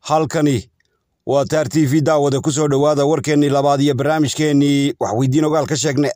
halkani waa taar t v daawada ku soo dhowaada warkeennii labaad iyo barnaamijkeennii waxweydiin ogaal ka sheegne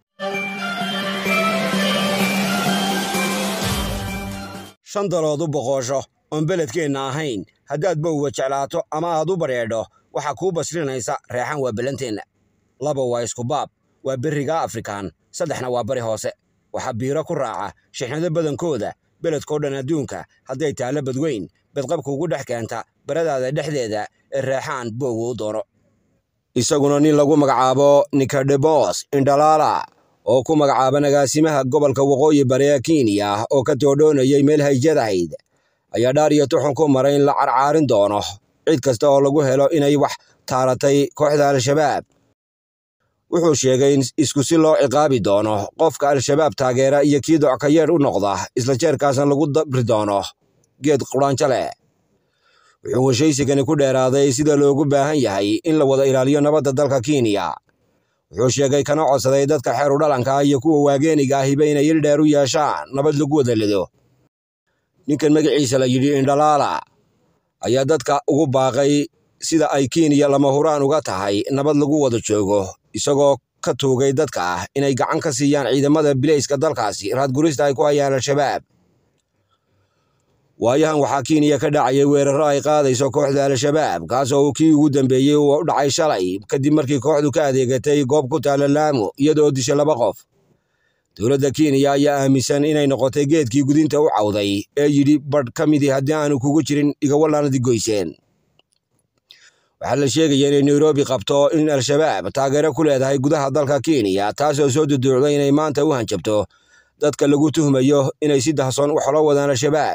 shan dalood u boqoosho oon beledkeenna ahayn haddaad bowga jeclaato ama aad u badheedho waxaa kuu basrinaysa reexan waa bellanteenna laba waa iskubaab waa berriga afrikaan saddexna waa bari hoose waxaa biiro ku raaca shixnado badankooda beledkao dhan adduunka hadday taallo badweyn bedqabka ugu dhex keenta baradaada dhexdeeda ee reexaan boogu u doono isaguna nin lagu magacaabo nikadebos indhalaala oo ku magacaaba nagaasimaha gobolka waqooyi bari ee kenya oo ka toodhoonayay meel hayjadahayd ayaa dhaar iyo tuxun ku maray in la carcaarin doono cid kasta oo lagu helo inay wax taaratay kooxda al-shabaab wuxuu sheegay in isku si loo ciqaabi doono qofka al-shabaab taageera iyo kii dockayeedh u noqda isla jeerkaasna lagu dabri doono geed qudhaanjo leh wuxuu heshaysigani ku dheeraaday sida loogu baahan yahay in la wada ilaaliyo nabadda dalka kenya wuxuu sheegay kana codsaday dadka xeeru dhalanka iyo kuwa waageeniga ahiba inay il dheer u yeeshaan nabad lagu wada lido ninkan magaciisa la yidhi indhalaala ayaa dadka ugu baaqay sida ay kenya lama huraan uga tahay nabad lagu wada joogo isagoo ka tuugay dadka ah inay gacan ka siiyaan ciidamada bilayska dalkaasi raadgurista ay ku hayaan al-shabaab waayahan waxaa kenya ka dhacayay weerarro ay qaadayso kooxda al-shabaab kaasoo uu kii ugu dambeeyey uu u dhacay shalay kadib markii kooxdu ka adeegatay goob ku taalla laamo iyadoo dishay laba qof dowladda kenya ayaa aaminsan inay noqotay geedkii gudinta u cawday ee yidhi badh ka midii haddii aanu kugu jirin igawallaanadi goyseen waxaa la sheegaya inay nairobi qabto in al-shabaab taageero ku leedahay gudaha dalka kenya taasoo soo duduucday inay maanta u hanjabto dadka lagu tuhmayo inay si dahsoon wax la wadaan al-shabaab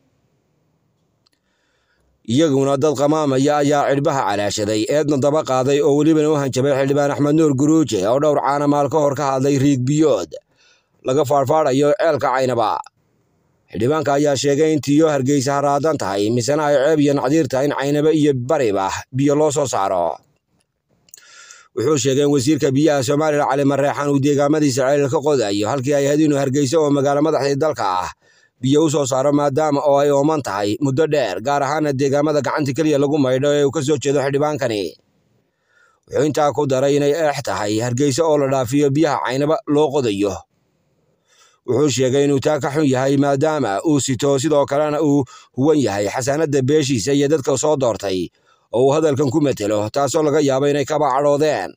iyaguna dad qamaamaya ayaa cidhbaha calaashaday eedna daba qaaday oo welibana u hanjabay xildhibaan axmed nuur guruuje oo dhowr caana maal ka hor ka hadlay riig biyood laga faadhfaadhayo ceelka caynaba xildhibaanka ayaa sheegay in tiyo hargeysa haraadan tahay misena ay ceeb iyo nacdiir tahay in caynaba iyo bariba biyo loo soo saaro wuxuu sheegay in wasiirka biyaha somalilan cali mareexan uu deegaamadiisa ceelal ka qodayo halkii ay ahayd inuu hargeysa oo magaalo madaxdii dalka ah biyo u soo saaro maadaama oo ay ooman tahay muddo dheer gaar ahaana deegaamada gacanta keliya lagu maydho ee uu ka soo jeedo xildhibaankani wuxuu intaa ku daray inay eex tahay hargeysa oo la dhaafiyo biyaha caynaba loo qodayo wuxuu sheegay inuu taa ka xun yahay maadaama uu sito sidoo kalena uu huwan yahay xasaanadda beeshiisa iyo dadka soo doortay oo uu hadalkan ku metelo taasoo laga yaabo inay kaba cadhoodeen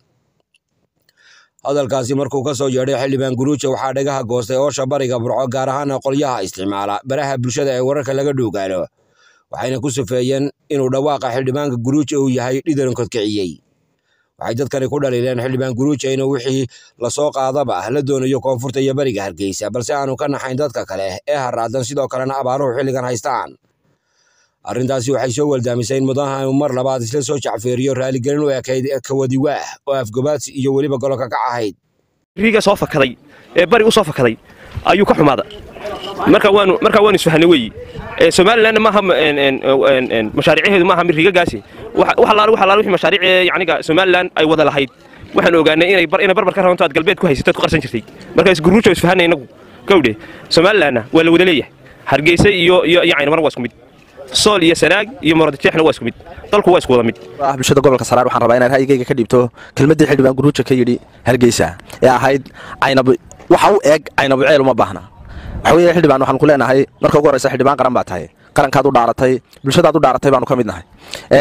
hadalkaasi markuu ka soo yeedhay xildhibaan guruuja waxaa dhagaha goostay oosha bariga burco gaar ahaana qolyaha isticmaala baraha bulshada ee wararka laga dhuugaano waxayna ku sufeeyeen inuu dhawaaqa xildhibaanka guruuja uu yahay dhidaran kodkiciyey waxay dadkani ku dhaliileen xildhibaan guruuja inuu wixii lasoo qaadaba la doonayo koonfurta iyo bariga hargeysa balse aanu ka naxayn dadka kale ee haraadan sidoo kalena abaaruhu xilligan haystaan arrintaasi waxay soo waldaamisay in mudanaha uu mar labaad isla soo jacfeeriyo raaligelin u ekayd kawadiwaah oo afgobaadsi iyo weliba gololka kac ahayd riiga soo fakaday ee bari u soo fakaday ayuu ka xumaada marka waanu marka waanu isfahanay weeyi somalilandna maaha mashaariiceedu maaha mid riigagaasi wax allaale wax allaale wixii mashaariic yacniga somaliland ay wada lahayd waxaan ogaanay inay bar inay barbar ka rabanto aad galbeed ku haysatood ku qarsan jirtay marka isguruujo isfahanay inagu gawdhe somalilandna waa la wada leeyahay hargeysa iyo iyo iyo caynamar waa isku mid sool iyo sanaag iyo muradjeexna waa isku mid dalku waa isku wada mid ah bulshada gobolka saraar waxaan rabaa inaan ra'yigayga ka dhibto kelmaddii xildhibaan guruuja ka yidhi hargeysa ee ahayd caynab waxa u eg caynabu ceel uma baahna waxa weeye xildhibaan waxaan ku leenahay marka ugu horreysa xildhibaan qaran baa tahay qarankaad u dhaaratay bulshadaad u dhaaratay baanu ka mid nahay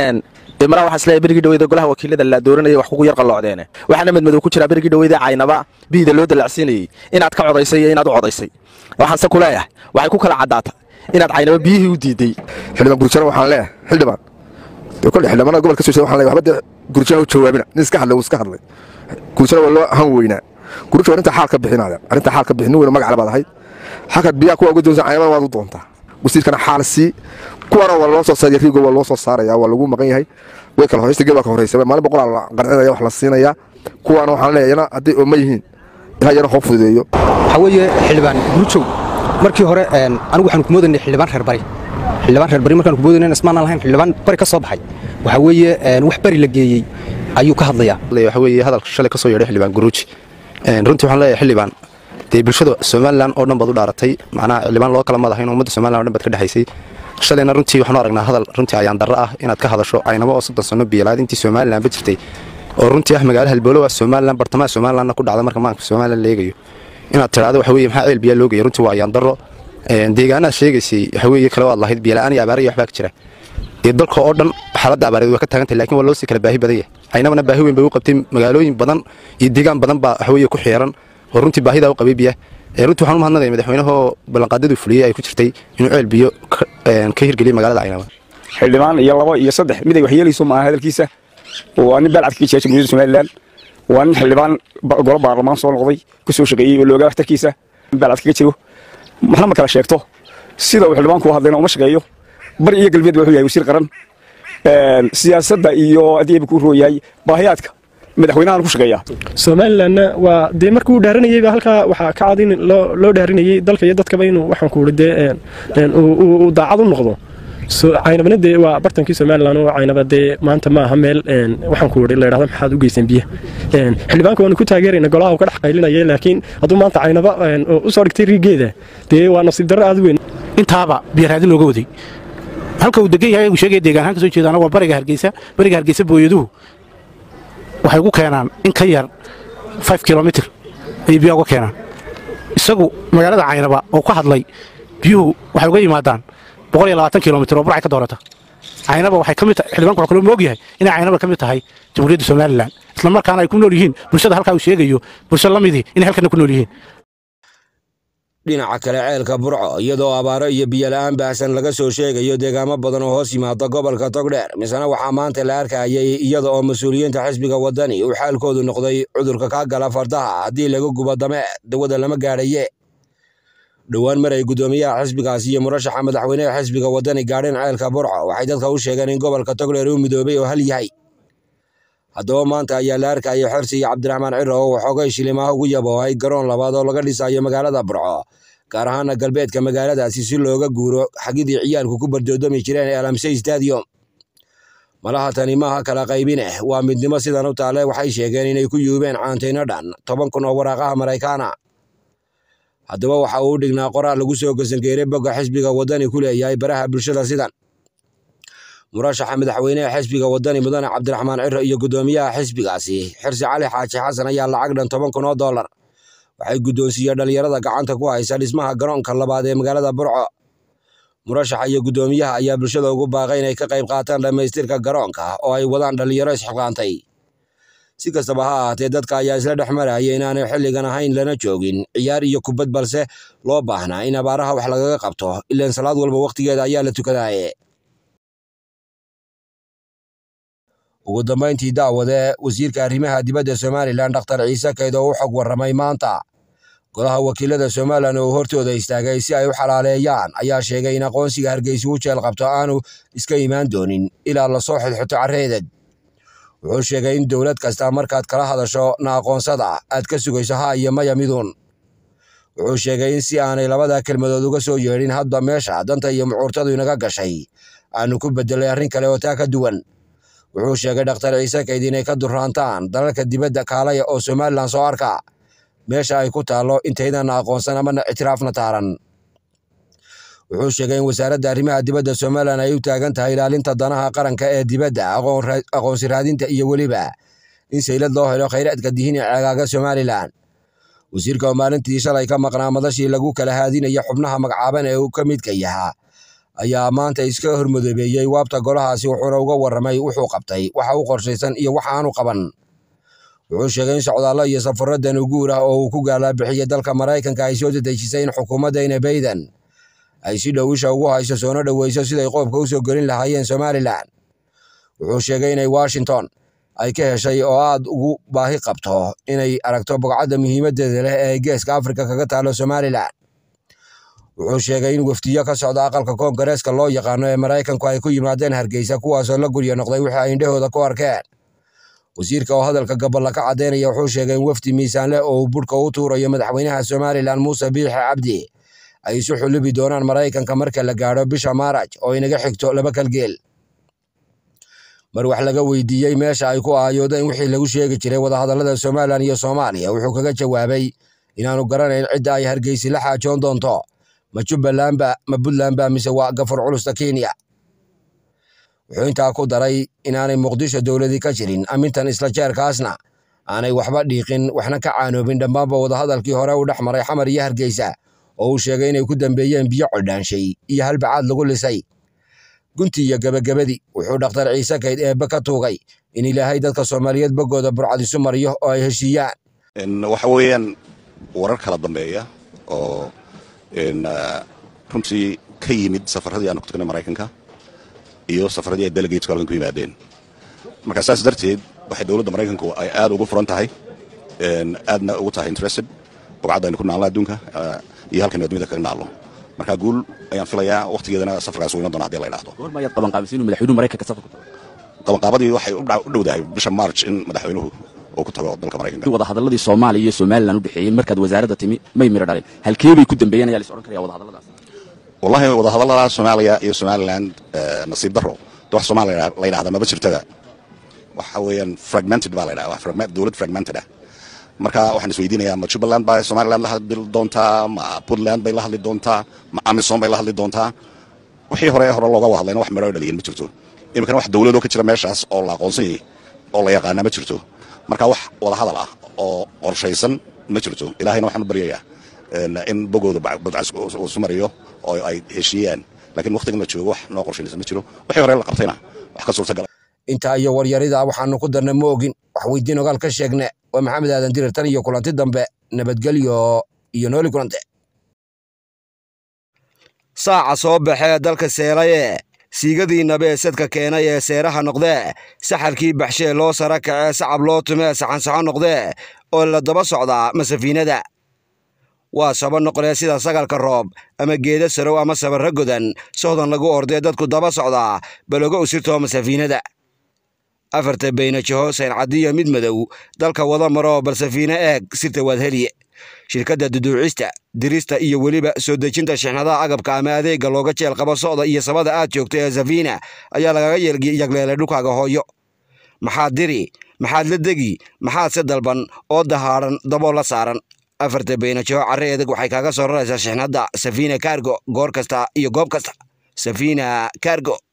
maraa waxaa isleeyahay berigii dhaweyda golaha wakiilada la dooranayay wax kugu yar qalloocdeene waxaana madmadow ku jiraa berigii dhaweyda caynaba biida loo dalacsiinayey inaad ka codaysay iyo inaad u codaysay waxaanse ku leeyahay waxay ku kala caddaata inaad caynaba biyihii u diiday xildhibaan gurjana waxaan leeyahay xildhibaan dee kolle xildhibaanada gobolka soo jeeda waxaan leeyahay waxba dee gurjana u jawaabina nin iska hadlay uu iska hadlay gurjana waa loo han weynaa gurja waa arrinta xaal ka bixinaya arrinta xaal ka bixin nin weyna magac labaad ahayd halkaad biyaha kuwa uga doonsan caynaba waad u doontaa wasiirkana xaal sii kuwana waa loo soo saaraya riigo waa loo soo saaraya waa lagu maqan yahay way kala horeysta geel waa ka horeysa maalin boqolaa la qarcinaya wax la siinaya kuwaana waxaan leeyahay yana hadday ooma yihiin ilaa yana hoo fududeeyo waxaa weeye xildhibaan gurujow markii hore anigu waxaanu ku moodaynay xildhibaan reer bari xildhibaan reer bari markaanu ku moodaynay ismaanaan lahayn xildhibaan bari ka soo baxay waxaa weeye wax bari la geeyey ayuu ka hadlayaa waxa weeye hadalka shalay ka soo yeedhay xildhibaan guruuji runtii waxaan leeyahay xildhibaan dee bulshada somalilan oo dhan baad u dhaaratay macnaha xildhibaan loo kala madahayn ummadda somalilan o dhan baad ka dhexaysay shalayna runtii waxaanu aragnaa hadal runtii ayaan darro ah inaad ka hadasho aynaba oo soddon sanno biyalaad intii somalilanba jirtay oo runtii ah magaalo halbowlo waa somalilan bartamaha somalilanna ku dhacda marka maanka somalilan la eegayo inaad tidhaahdo waxa weeye maxaa ceel biyaa loo geeya runtii waa ayaan darro deegaanaad sheegaysay waxa weeye kale waad lahayd biyala'aan iyo abaara iyo waxbaa ka jira dee dalka oo dhan xaaladda abaareed waa ka taagan tahay laakiin waa loo sii kala baahi badan yahay aynabana baahi weyn bay u qabtay magaalooyin badan iyo deegaan badan baa waxa weeye ku xeeran oo runtii baahidaa u qabay biyaha runtii waxaan u mahadnaqaya madaxweynahoo ballanqaadadu fuliyey ay ku jirtay inuu ceel biyo ka hirgeliyay magaalada caynaba xildhibaan iyo labo iyo saddex mid ay waxyeelayso maaha hadalkiisa waa nin baalcadka ka jira jamhuuriyadda somalilan waa nin xildhibaan golo baarlamaan soo noqday ku soo shaqeeyey oo looga waxtarkiisa baalcadka ka jiro maxna ma kala sheegto sida uu xildhibaanku u hadlayna uma shaqeeyo bari iyo galbeed ba wuxuu yahay wasiir qaran siyaasadda iyo adeeba ku rooyahay baahiyaadka madaxweynahan ku shaqeeya somalilanna waa dee markii uu dhaaranayeyba halkaa waxaa ka cad in loo dhaaranayey dalka iyo dadkaba inuu waxaan ku dee uu daacad u noqdo caynabana dee waa bartankii somalilan oo caynaba dee maanta ma aha meel waxaan ku la yidhahda maxaad u geyseen biyaha xildhibaanka waanu ku taageerayna golaha uu ka dhex qaylinaya laakiin hadduu maanta caynaba u soo dhigtay riigeeda dee waa nasiib darro aad u weyn intaaba biyaraadin looga waday halka uu degan yahay uu sheegaya deegaanahaan ka soo jeedaana waa bariga hargeysa bariga hargeysa booyaduhu waxay ugu keenaan in ka yar five kilomitr ayay biyaha uga keenaan isagu magaalada caynaba oo ka hadlay biyuhu waxay uga yimaadaan boqol iyo labaatan kilomitr oo burcay ka doorata caynaba waxay ka mid tahay xildhibanku waxaa kaloo moog yahay inay caynaba ka mid tahay jamhuuriyadda somalilan isla markaana ay ku nool yihiin bulshada halkaa uu sheegayo bulsho la midii inay halkana ku nool yihiin dhinaca kale ceelka burco iyadoo abaaro iyo biyola'aan baahsan laga soo sheegayo deegaamo badan oo hoos yimaada gobolka togdheer misena waxaa maanta la arkayay iyada oo mas-uuliyiinta xisbiga waddani uu xaalkoodu noqday cudurka kaa gala fardaha haddii laga gubo dame dawada lama gaadhaye dhowaan mar ay guddoomiyaha xisbigaas iyo murashaxa madaxweyneha xisbiga waddani gaadheen ceelka burco waxay dadka u sheegeen in gobolka togdheer uu midoobay oo hal yahay haddaba maanta ayaa la arkayay xersi iyo cabdiraxmaan ciro oo waxoogay shilimaha ugu yaboohay garoon labaad oo laga dhisayo magaalada burco gaar ahaana galbeedka magaaladaasi si looga guuro xagidii ciyaalku ku bardoodomi jireen ee alamsey stadium malaha tani maaha kala qaybineh waa midnimo sidan u taale waxay sheegeen inay ku yuubeen caantayno dhan toban kun oo waraaqaha maraykaana haddaba waxa uu dhignaa qoraal lagu soo gasangeeray bogga xisbiga waddani ku leeyahay baraha bulshada sidan murashaxa madaxweyneha xisbiga waddani mudane cabdiraxmaan ciro iyo guddoomiyaha xisbigaasi xirsi cali xaaji xasan ayaa lacag dhan toban kun oo dollar waxay guddoonsiiyeen dhallinyarada gacanta ku haysa dhismaha garoonka labaad ee magaalada burco murashaxa iyo guddoomiyaha ayaa bulshada ugu baaqay inay ka qayb qaataan dhammaystirka garoonka oo ay wadaan dhallinyaro isxilqaantay si kastaba ha ahaatee dadka ayaa isla dhex maraya inaanay xilligan ahayn lana joogin ciyaar iyo kubad balse loo baahnaa in abaaraha wax lagaga qabto ilaan salaad walba wakhtigeeda ayaa la tukadaaye ugu dambayntii daawade wasiirka arrimaha dibadda somalilan dhakhtar ciise kayd oo u xog warramay maanta golaha wakiilada somalilan oo hortooda istaagay si ay u xalaaleeyaan ayaa sheegay in aqoonsiga hargeysa u jeel qabto aanu iska imaan doonin ilaa lasoo xidxuto carreedeg wuxuu sheegay in dowlad kasta markaad kala hadasho na aqoonsada aad ka sugayso ha iyo maya miduun wuxuu sheegay in si aanay labada kelmadood uga soo yeedhin hadba meesha danta iyo mucuurtadu inaga gashay aanu ku beddelay arrin kale oo taa ka duwan wuxuu sheegay dhakhtar ciise kayd inay ka durraantaan dalalka dibadda kaalaya oo somalilan soo arka meesha ay ku taallo intaydan aqoonsan amana ictiraafna taaran wuxuu sheegay in wasaaradda arrimaha dibadda somalilan ay u taagan tahay ilaalinta danaha qaranka ee dibadda aqoonsi raadinta iyo weliba in saylad loo helo khayraadka dihin ee ceegaaga somalilan wasiirka oo maalintii shalay ka maqnaa madashii lagu kala haadinaya xubnaha magacaaban ee uu ka midka yahaa ayaa maanta iska hormadoobeeyey waabta golahaasi wuxuuna uga warramay wuxuu qabtay waxa u qorshaysan iyo waxa aanu qaban wuxuu sheegay in socdaallo iyo safarro danuguur ah oo uu ku gaalaabixiya dalka maraykanka ay soo dedejisay in xukuumaddayna bayden ay si dhow isha ugu hayso soona dhoweyso siday qoobka u soo gelin lahaayeen somalilan wuxuu sheegay inay washington ay ka heshay oo aad ugu baahi qabto inay aragto bogcadda muhiimaddeeda leh ee geeska afrika kaga taalo somalilan wuxuu sheegay in wafdiyo ka socda aqalka koongareeska loo yaqaano ee maraykanku ay ku yimaadeen hargeysa kuwaasoo la gurya noqday wixii ay indhahooda ku arkeen wasiirka oo hadalka gaballa ka caddaynaya wuxuu sheegay in wafdi miisaan leh oo uu budhka u tuurayo madaxweynaha somalilan muuse biixi cabdi ay isu xulubi doonaan maraykanka marka la gaadho bisha maaraj oo inaga xigto laba kalgeel mar wax laga weydiiyey meesha ay ku aayoodeen wixii lagu sheegi jiray wadahadallada somalilan iyo soomaaliya wuxuu kaga jawaabay inaanu garanayn cidda ay hargeysi la xaajoon doonto ma jubbalandba ma puntlandba mise waa gafur culusta kenya wuxuu intaa ku daray inaanay muqdisho dowladii ka jirin amintan isla jeerkaasna aanay waxba dhiiqin waxna ka caanoobin dhammaanba wadahadalkii hore u dhex maray xamar iyo hargeysa oo uu sheegay inay ku dambeeyeen biyo codhaanshay iyo halbacaad lagu lisay gunti iyo gebagabadii wuxuu dhakhtar ciise kayd eebbe ka tuugay in ilaahay dadka soomaaliyeed boggooda burcad isu mariyo oo ay heshiiyaan waxa weeyaan warar kala dambeeya oo runtii ka yimid safaradii aanu ku tagnay maraykanka iyo safaradii ay delegateku halkan ku yimaadeen marka saas darteed waxay dowladda maraykanku ay aad ugu furan tahay aadna ugu tahay interested bogcadda aynu ku naalno adduunka iyo halkaynu adduunyada kaga naalno marka guul ayaan filayaa wakhtigeedana safarkaas uu iman doona hadii la idhaahdo goormayaad qabanqaabisay inuu madaxweynuhu maraykanka safar ku tago qabanqaabadii waxay u dhowdahay bisha march in madaxweynuhu uu ku tago dalka maraykanka wadahadalladii soomaaliya iyo somalilan u dhexeeyey markaad wasaaradda timi may miro dhaleen halkee bay ku dambeeyeen ayaa la is odhan karaya wadahadalladaas wallahi wadahadallada soomaaliya iyo somaliland nasiib daro de wax soomaaliya la yidhahda maba jirtada waxa weeyaan fragmented baa la yidhaha wax fragment dowlad fragmented ah marka waxaan isweydiinayaa ma jubbaland baa somaliland la hadli doontaa ma puntland bay la hadli doontaa ma amisom bay la hadli doontaa wixii hore hore looga wada hadlayna wax midho dhaliyan ma jirto iminkana wax dowladoo ka jira meeshaas oo la aqoonsan yahay oo la yaqaana ma jirto marka wax wada hadal ah oo qorshaysan ma jirto ilaahayna waxaan u baryayaa in bogooda badcas isu mariyo oo ay heshiiyaan laakiin wakhtigan la joogo wax noo qorshaysan ma jiro wixii hore la qabtayna wax ka suurtagala intaa iyo waryarida waxaanu ku darna ma ogin wax weydiin ogaal ka sheegne waa maxamed aadan dirir tan iyo kulanti dambe nabadgelyo iyo nooli kulante saaca soo baxee dalka seelaye siigadii nabe sadka keenay ee seeraha noqdee saxarkii baxshee loo sara kacee sacab loo tumee saxansaxo noqdee oo la daba socdaa masafiinada waa saba noqdee sida sagalka roob ama geeda sarow ama sabarra godan sohdan lagu ordee dadku daba socdaa balogo usirtoo masafiinada afarta baynajaho sayncadiyo mid madow dalka wada maroo bal safiine eeg sirta waad heliye shirkadda duduucista dirista iyo weliba soo dejinta shixnadaha agabka ama adeegga looga jeel qabo socda iyo sabada aad joogto ee safiina ayaa lagaga yagleelay dhulkaaga hooyo maxaad diri maxaad la degi maxaad se dalban oo dahaadhan daboo la saaran afarta baynajaho carre edeg waxay kaaga soo raraysaa shixnadda safiina kaargo goor kasta iyo goob kasta safiina kaargo